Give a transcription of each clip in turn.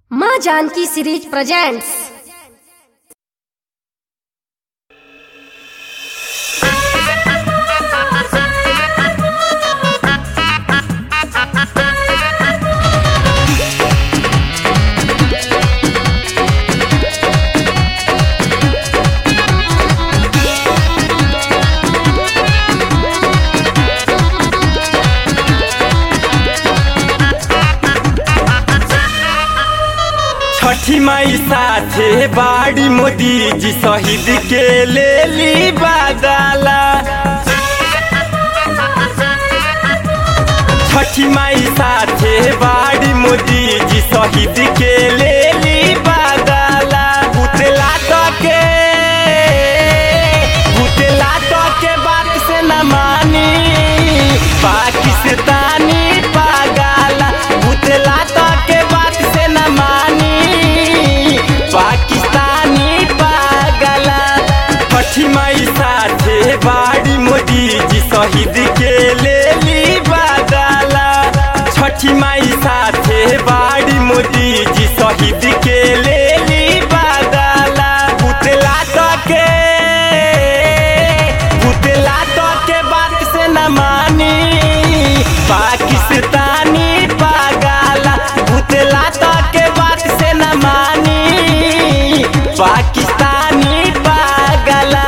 माँ Janki series presents छठी माई साथे बाड़ी मोदी जी शहीद के ले ली बादाला छठी माई साथे बाड़ी मोदी जी शहीद के ले ली बादाला बुतला के बुतला के बात से न मानी पाकिस्तानी पागला बुतला के बात से न मानी पाकिस्तानी पागला छठी माई साथे बाड़ी मोदी जी शहीद के ले ली बादला छठी माई साथे बाड़ी मोदी जी शहीद के ले ली बादला पुतला के पुतला के बात से न मानी पाकिस्तानी पागला पुतला के बात से न मानी पाकिस्तानी पागला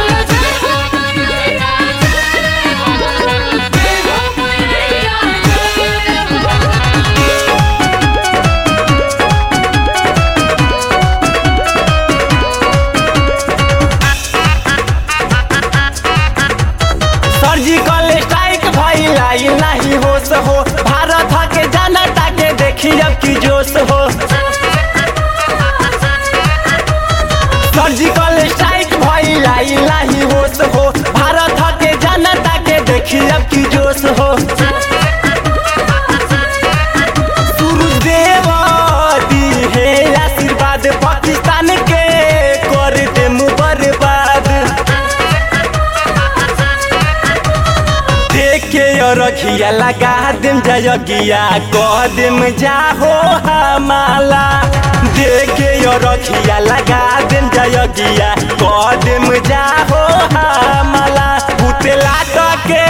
सर्जिकल स्ट्राइक भइलाई नाही होश हो भारत के जनता के देखी अब की जोश हो सर्जिकल स्ट्राइक भइलाई नाही होश हो भारत के जनता के देखी अब की जोश हो सूरजदेव दी है आशीर्वाद पाकिस्तान के कर दे बर्बाद देखे रखिया लगा देम जयगिया कह देम जाहो हमाला देखे रखिया लगा देम जयगिया कह देम जाहो हमाला भूतला के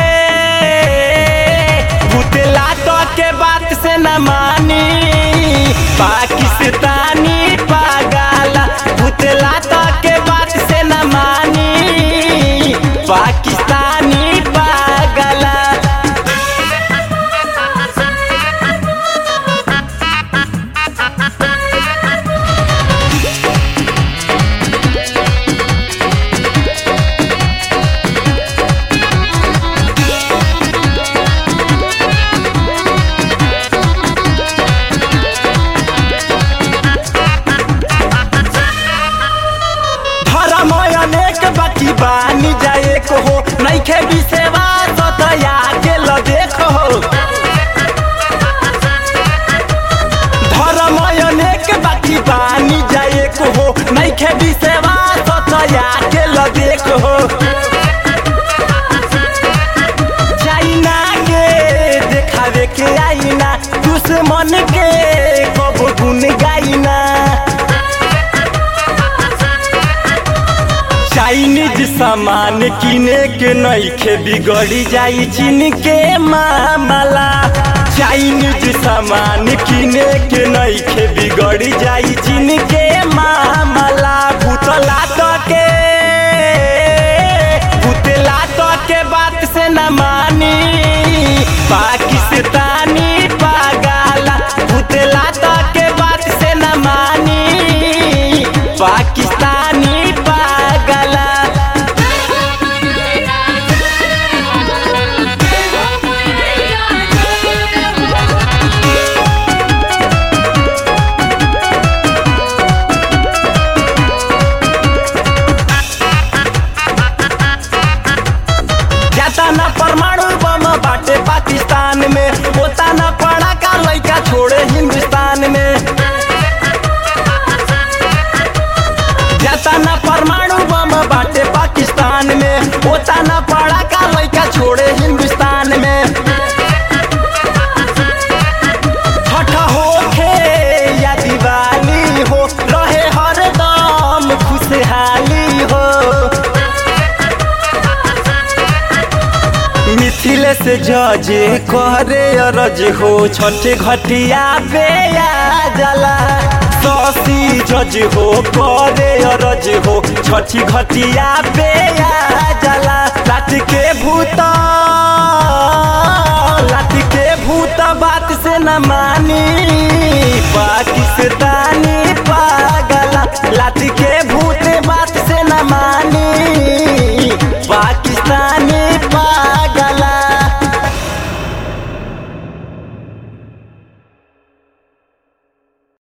भूतला के बात से न मानी पाकिस्तानी पागला भूतला के बात से न मानी पाकिस्तानी पागला धर्म अनेक बाकी बानी जाए को हो नैखे विसेवा सतया के ल देखो धर्म अनेक बाकी बानी जाए को हो नैखे विसेवा सतया के ल देखो चाइना के देखावे के आईना दुश्मन के कब गुन गाइना चाइनीज सामान किने के नइखे बिगड़ी जाई चीन के मामला चाइनीज सामान किने के नइखे बिगड़ी जाई चीन के मामला भूतला के भूतला के बात से न मानी पाकिस्तानी पागला भूतला के बात से न मानी पाकिस्तानी पागला जाता ना परमाणु बम बाटे पाकिस्तान में होता ना पड़ा का लड़का छोड़े हिंदुस्तान में जाता ना परमाणु बम बाटे पाकिस्तान में होता ना पड़ा का लड़का छोड़े हिंदुस्तान में छठ होखे या दिवाली से जजे करे अरज हो छठे घटिया पे आ जाला ससी जज हो करे अरज हो छठी घटिया पे आ जाला